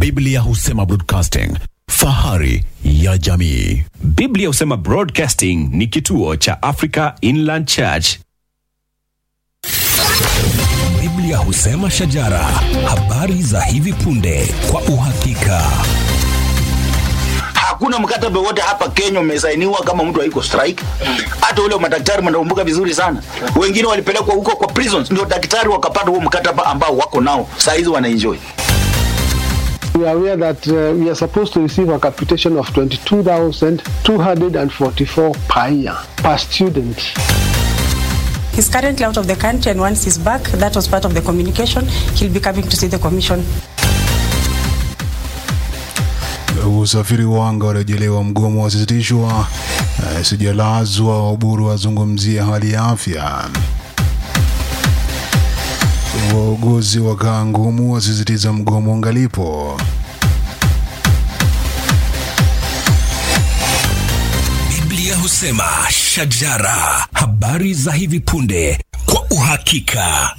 Biblia husema broadcasting, fahari ya jamii. Biblia husema Broadcasting ni kituo cha Africa Inland Church. Biblia husema shajara, habari za hivi punde kwa uhakika. hakuna mkataba wote hapa Kenya umesainiwa kama mtu haiko strike. Hata ule wa madaktari mnakumbuka vizuri sana, wengine walipelekwa huko kwa prisons, ndio daktari wakapata huo mkataba ambao wako nao saa hizi wanaenjoy. We are aware that uh, we are supposed to receive a capitation of 22,244 per year per student. He's currently out of the country, and once he's back, that was part of the communication. He'll be coming to see the commission. Usafiri wa anga warejelewa, mgomo wasisitishwa. Eh, Sijalazwa Waburu wazungumzia hali ya afya. Wauguzi wakaa ngumu wasisitiza mgomo ungalipo. Biblia husema shajara, habari za hivi punde kwa uhakika.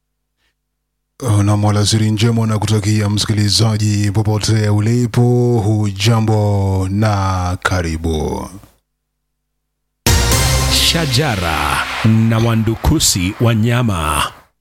na mwalasiri njema na kutakia msikilizaji popote ulipo, hujambo na karibu. Shajara na wandukusi wa nyama.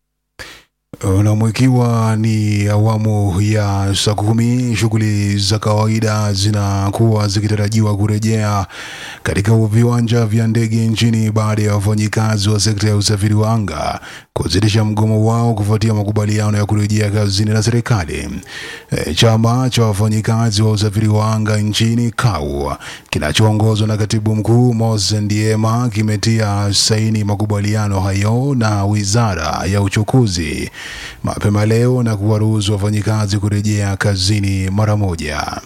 Nam, ikiwa ni awamu ya saa kumi, shughuli za kawaida zinakuwa zikitarajiwa kurejea katika viwanja vya ndege nchini baada ya wafanyikazi wa sekta ya usafiri wa anga kusitisha mgomo wao kufuatia makubaliano ya kurejea kazini na serikali. E, chama cha wafanyikazi wa usafiri wa anga nchini KAU kinachoongozwa na katibu mkuu Moses Ndiema kimetia saini makubaliano hayo na wizara ya uchukuzi mapema leo na kuwaruhusu wafanyikazi kurejea kazini mara moja.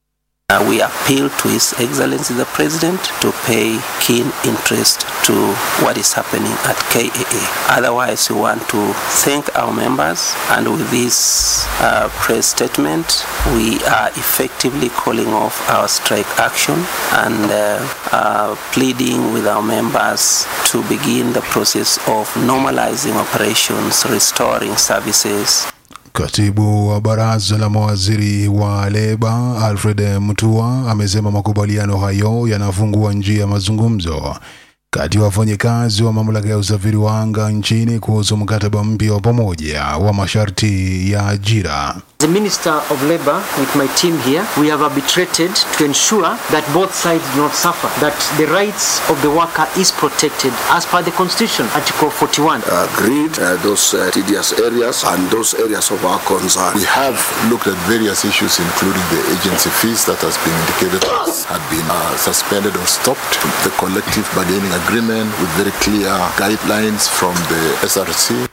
Uh, we appeal to His Excellency the President to pay keen interest to what is happening at KAA. Otherwise, we want to thank our members, and with this uh, press statement, we are effectively calling off our strike action and uh, uh, pleading with our members to begin the process of normalizing operations, restoring services, Katibu wa baraza la mawaziri wa Leba Alfred Mutua amesema makubaliano hayo yanafungua njia ya mazungumzo kati ya wafanyikazi wa mamlaka ya usafiri wa anga nchini kuhusu mkataba mpya wa pamoja wa masharti ya ajira. As a Minister of Labour, with my team here, we have arbitrated to ensure that both sides do not suffer, that the rights of the worker is protected as per the Constitution, Article 41. agreed uh, those uh, tedious areas and those areas of our concern. We have looked at various issues, including the agency fees that has been indicated had been uh, suspended or stopped. The collective bargaining agreement with very clear guidelines from the SRC.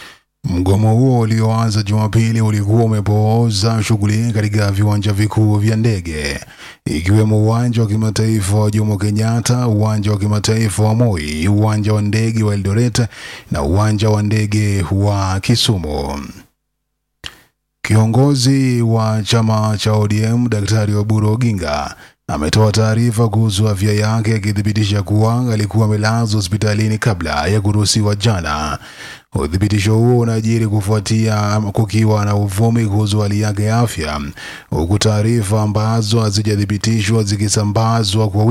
Mgomo huo ulioanza Jumapili ulikuwa umepooza shughuli katika viwanja vikuu vya ndege ikiwemo uwanja wa kimataifa wa Jomo Kenyatta, uwanja wa kimataifa wa Moi, uwanja wa ndege wa Eldoret na uwanja wa ndege wa Kisumu. Kiongozi wa chama cha ODM Daktari Oburu Oginga ametoa taarifa kuhusu afya yake akithibitisha kuwa alikuwa amelazwa hospitalini kabla ya kuruhusiwa jana. Uthibitisho huo unajiri kufuatia kukiwa na uvumi kuhusu hali yake ya afya, huku taarifa ambazo hazijathibitishwa zikisambazwa kwa